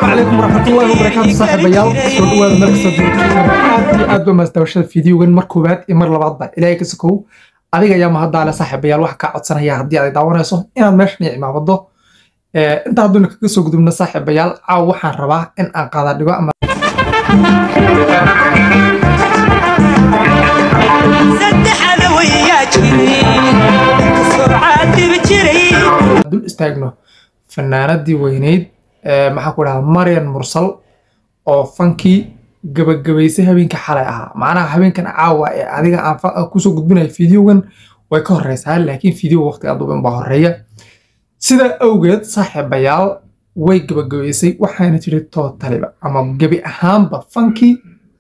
calaykum waraxmatullaahi wabarakaatu saaxiibayaal soo dhawaada meel kastoo joogtaan aad iyo aad ba maasdawashada fiidiyogan mar koowaad iyo mar labaadba ilaahay ka sokow adiga ayaa mahaddaale saaxiibayaal waxaa kaa codsanaya haddii aad daawanayso inaad meeshan iyo cimaamado inta hadduuna kaga soo gudubno saaxiibayaal caaw waxaan rabaa in aan qaada dhigo ama dul istaagno fanaanadii weyneyd maxaa ku dhahda marian mursal oo fankii gabagabaysay habeenkii xalay ahaa macnaha habeenkan caawa ee adiga aan kusoo gudbinayo fideogan way ka horeysaa laakiin fideo waqtiga duban baa horeeya sidaa awgeed saaxiibayaal way gabagabaysay waxaana jiri tootaliba ama gebi ahaanba fankii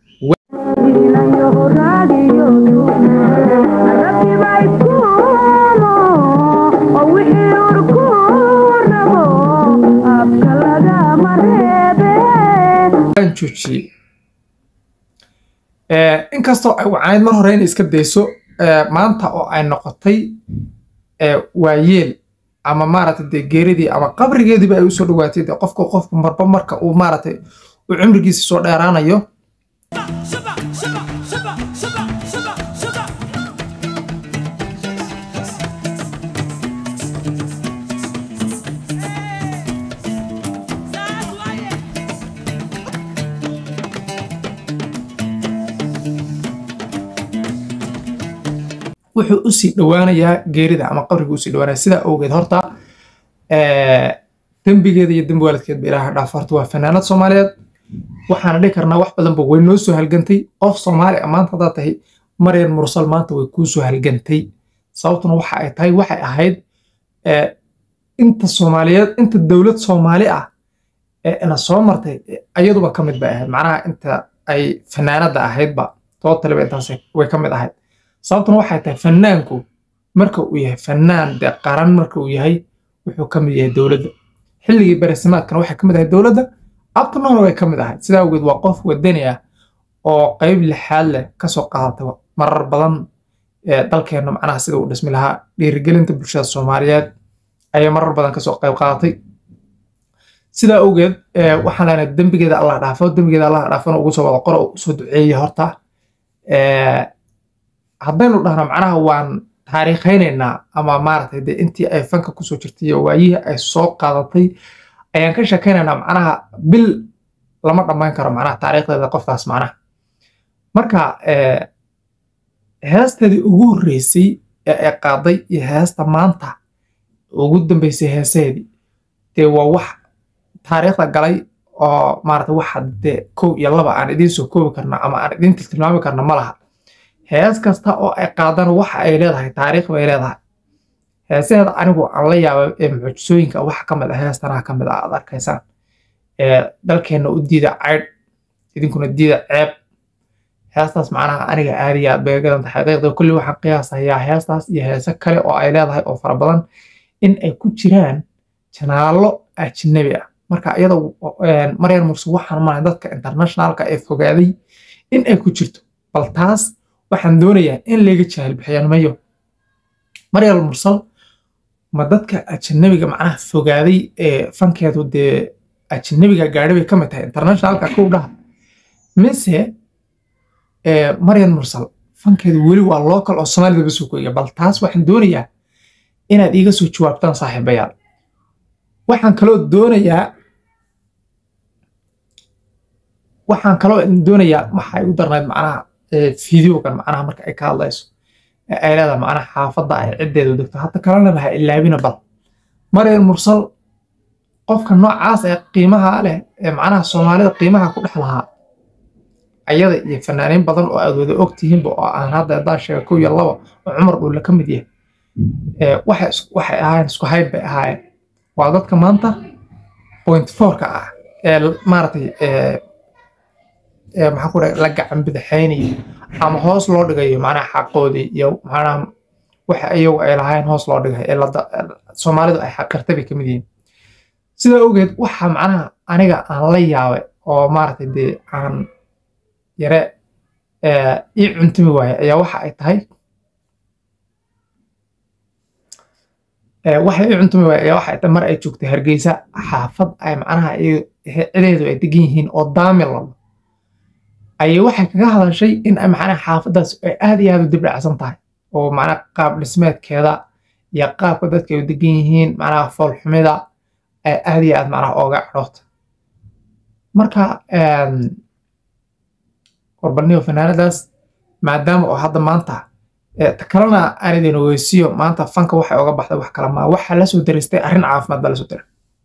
joojiyey inkastoo ay wacanayd mar hore inay iska dayso maanta oo ay noqotay waayeel ama maaragtay dee geeridii ama qabrigeediiba ay usoo dhawaatay dee qofka qofku marba marka uu maaragtay uu cumrigiisa soo dheeraanayo wuxuu usii dhowaanayaa geerida ama qabriga usii dhowaanaya sidaa awgeed horta dembigeeda iyo dembi waalidkeedba ilaaha dhaaf horta waa fanaanad soomaaliyeed waxaana dhihi karnaa wax badanba way noo soo halgantay qof soomaali ah maanta haddaad tahay maryan mursal maanta way kuu soo halgantay sababtuna waxa ay tahay waxay ahayd inta soomaaliyeed inta dowlad soomaali ah ee ina soo martay ayaduba ka mid bay ahayd macnaha inta ay fanaanada ahaydba tootaliba intaas way ka mid ahayd sababtuna waxay tahay fanaanku marka uu yahay fanaan dee qaran marka uu yahay wuxuu ka mid yahay dowladda xilligii barasimaadkana waxay ka mid ahayd dowladda abtanoona way ka mid ahayd sidaa awgeed waa qof wadani ah oo qayb lixaad leh kasoo qaadatay marar badan dalkeenna macnaha sida uu dhismi lahaa dhiirigelinta bulshada soomaaliyeed ayay marar badan kasoo qayb qaadatay sidaa awgeed waxaan leenahay dembigeeda allah dhaafo dembigeeda allah dhaafona ugu soo wada qoro usoo duceeya horta haddaynu dhahno macnaha waan taariikhaynaynaa ama maaragtay dee intii ay fanka kusoo jirtay iyo waayihii ay soo qaadatay ayaan ka sheekaynaynaa macnaha bil lama dhammayn karo macnaha taariikhdeeda qoftaas macnaha marka heesteedii ugu horreysay ee ay qaaday iyo heesta maanta ugu dambeysay heesaheedii dee waa wax taariikhda galay oo maaragtay waxa dee kow iyo laba aan idiin soo koobi karna ama aan idiin tiltilmaami karna ma laha hees kasta oo ay qaadaan waxa ay leedahay taariikh bay leedahay heesaheeda anigu aan la yaabay ee mucjisooyinka waxa ka mid ah heestanaha ka mid ah aad arkaysaan dalkeenna u diida caydh idinkuna diida ceeb heestaas macnaha aniga aadiya beegadanta xaqiiqda kulli waxaan qiyaasayaa heestaas iyo heese kale oo ay leedahay oo fara badan in ay ku jiraan janaallo ajnabi ah marka iyada maryan murse waxaan malayn dadka internationalka ee fogaaday in ay ku jirto bal taas waxaan doonayaa in laga jahal bixiyaalmayo maryal mursal ma dadka ajanabiga macnaha fogaaday ee fankeedu dee ajanabiga gaadhi bay ka mid tahay internationalka kow dhaha mise maryan mursal fankeedu weli waa local oo soomaalida basoo koiga bal taas waxaan doonayaa inaad iiga soo jawaabtaan saaxiibayaal waxaan kaloo doonayaa waxaan kaloo doonayaa waxay u darnayd macnaha fideogan macnaha marka ay ka hadlayso ay leedahay macnaha xaafadda ay ciddeedu degto hadda kalena laha ilaabina bal maryan mursal qofka noocaas ee qiimaha leh ee macnaha soomaalida qiimaha ku dhex lahaa ayada iyo fanaaniin badan oo aad wada og tihiinba oo aan hadda haddaan sheega kow iyo laba oo cumar dhuulle ka mid yahay waxay ahaayeen isku hayb bay ahaayeen waa dadka maanta point fourka ah ee maaragtay maxaa ku dhahay la gacan bidixaynayo ama hoos loo dhigayo macnaha xaqoodii iyo macnaha waxa iyagu ay lahayn hoos loo dhigay ee soomaalidu ay xaqirtay bay ka mid yihiin sidaa awgeed waxa macnaha aniga aan la yaabay oo maaragtay dee aan yare ii cuntumi waaye ayaa waxa ay tahay waxay ii cuntumi waaye ayaa waxa ay tahay mar ay joogtay hargeysa xaafad ay macnaha cideedu ay degan yihiin oo daamil lalo ayay waxay kaga hadashay in macnaha xaafadaas ay aad iyo aad u dibdhacsan tahay oo macnaha qaab dhismeedkeeda iyo qaabka dadka ay u degan yihiin macnaha foolxumida ay aad iyo aad macnaha ooga cadhoota marka qorbalniyo fanaanadaas maadaama oo hadda maanta ta kalena aan idin ogeysiiyo maanta fanka waxay oga baxday wax kale maa waxaa lasoo daristay arrin caafimaad baa lasoo diray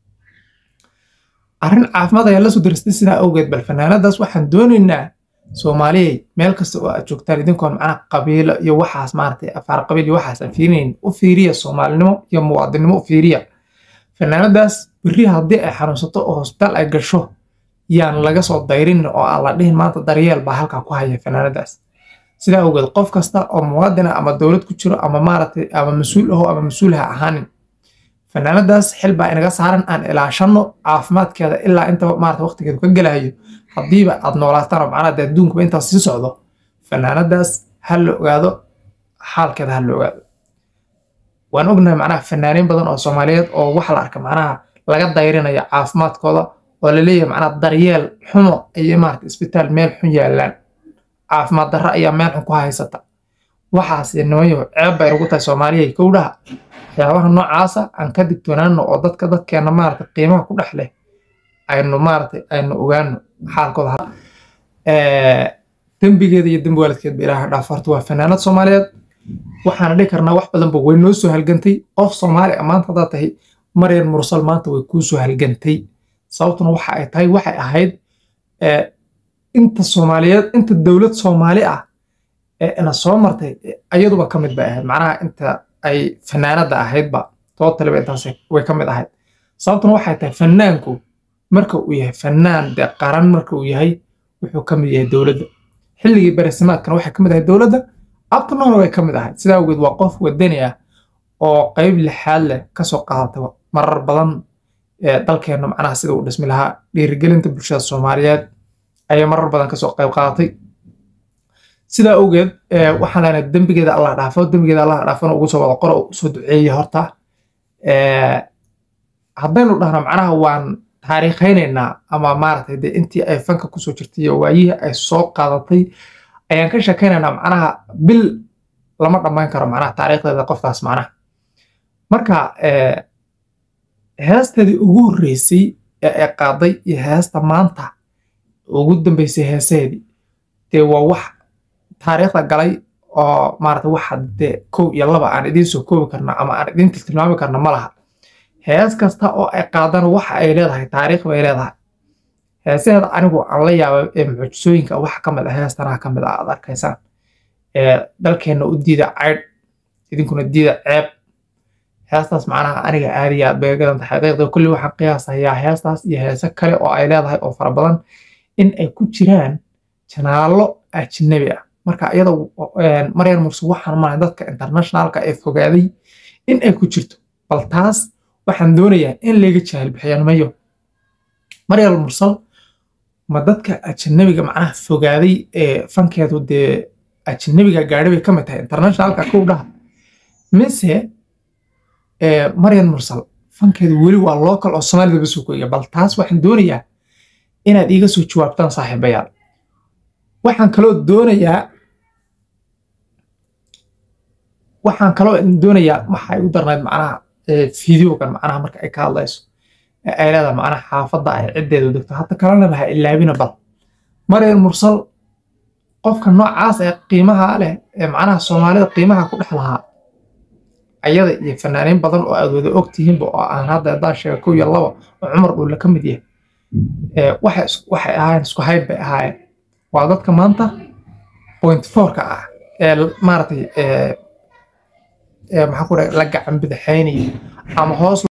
arrin caafimaad ayaa lasoo daristay sidaa awgeed bal fanaanadaas waxaan doonaynaa soomaaliyay meel kasta oo aad joogtaan idinkoon macnaha qabiilo iyo waxaas maaragtay afaar qabiil iyo waxaas aan fiirinayn u fiiriya soomaalinimo iyo muwaadinimo u fiiriya fanaanadaas berri haddii ay xanuunsato oo hosbitaal ay gasho yaan laga soo dayrin oo aan la dhihin maanta daryeel baa halkaa ku haya fanaanadaas sidaa awgeed qof kasta oo muwaadina ama dowlad ku jiro ama maaragtay ama mas-uul aho ama mas-uul ha ahaanin fanaanadaas xil baa inaga saaran aan ilaashanno caafimaadkeeda ilaa inta maarata waqtigeedu ka gelayo haddiiba aad noolaataan oo macnaha dee adduunkuba intaas sii socdo fanaanadaas ha la ogaado xaalkeeda ha la ogaado waan ognahay macnaha fanaaniin badan oo soomaaliyeed oo waxa la arka macnaha laga dayrinaya caafimaadkooda oo laleeyahay macnaha daryeel xumo iyo maarata isbitaal meel xun yaalaan caafimaad darro ayaa meel xun ku haysata waxaas nimayo ceeb bay ugu tahay soomaaliya kowdhaha waxyaabaha noocaasa aan ka digtoonaano oo dadka dadkeena maarata qiimaha ku dhex leh aynu maarata aynu ogaano xaalkooda dembigeeda iyo dembi waalidkeedba ilaaha dhaaf horta waa fanaanad soomaaliyeed waxaana dhihi karnaa wax badanba way noo soo halgantay qof soomaali ah maanta haddaad tahay maryan mursal maanta way kuu soo halgantay sababtuna waxa ay tahay waxay ahayd inta soomaaliyeed inta dowlad soomaali ah ee ina soo martay ayaduba ka mid bay ahayd macnaha inta ay fanaanada ahaydba tootaliba intaas way ka mid ahayd sababtuna waxay tahay fanaanku marka uu yahay fanaan dee qaran marka uu yahay wuxuu ka mid yahay dowladda xilligii barasimaadkana waxay ka mid ahayd dowladda abtanoona way ka mid ahayd sidaa awgeed waa qof wadani ah oo qayb lixaad leh kasoo qaadatay marar badan dalkeenna macnaha sida uu dhismi lahaa dhiirigelinta bulshada soomaaliyeed ayay marar badan kasoo qayb qaadatay sidaa awgeed waxaan leenahay dembigeeda allah dhaafo dembigeeda allah dhaafona ugu soo wada qoro usoo duceeye horta haddaynu dhahno macnaha waan taariikhaynaynaa ama maaragtay dee intii ay fanka kusoo jirtay iyo waayihii ay soo qaadatay ayaan ka sheekaynaynaa macnaha bil lama dhammayn karo macnaha taariikhdeeda qoftaas macnaha marka heesteedii ugu horreysay ee ay qaaday iyo heesta maanta ugu dambeysay heeseedii dee waa wax taariikhda galay oo maarata waxa dee kow iyo laba aan idiin soo koobi karna ama aan idiin tiltilmaami karna ma laha hees kasta oo ay qaadaan waxa ay leedahay taariikh bay leedahay heesaheeda anigu aan la yaabay ee mucjisooyinka waxa ka mid ah heestanaha ka mid ah aad arkaysaan ee dalkeenna u diida caydh idinkuna diida ceeb heestaas macnaha aniga aad iyo aad bay gadan tahay xaqiiqda kulli waxaan qiyaasayaa heestaas iyo heese kale oo ay leedahay oo fara badan in ay ku jiraan janaallo ajnabi ah marka iyada maryan murse waxaan malahay dadka internationalka ee fogaaday in ay ku jirto bal taas waxaan doonayaa in laga jahal bixiyaan mayo maryal mursal ma dadka ajanabiga macnaha fogaaday ee fankeedu dee ajanabiga gaadhi bay ka mid tahay internationalka kow dhaha mise maryan mursal fankeedu weli waa local oo soomaalida basoo koya bal taas waxaan doonayaa inaad iiga soo jawaabtaan saaxiibayaal waxaan kaloo doonayaa waxaan kaloo doonayaa waxay u darnayd macnaha fideogan macnaha marka ay ka hadlayso ay leedahay macnaha xaafadda ay ciddeedu degto hadda kalena ha ilaabina bal maryan mursal qofka noocaas ee qiimaha leh ee macnaha soomaalida qiimaha ku dhex lahaa ayada iyo fanaaniin badan oo aad wada og tihiinba oo aan hadda haddaan sheega kow iyo laba oo cumar dhuulle ka mid yahay waxay ahaayeen isku hayb bay ahaayeen waa dadka maanta point fourka ah ee maaragtay maxaa ku dhahay la gacan bidixaynayo ama hoos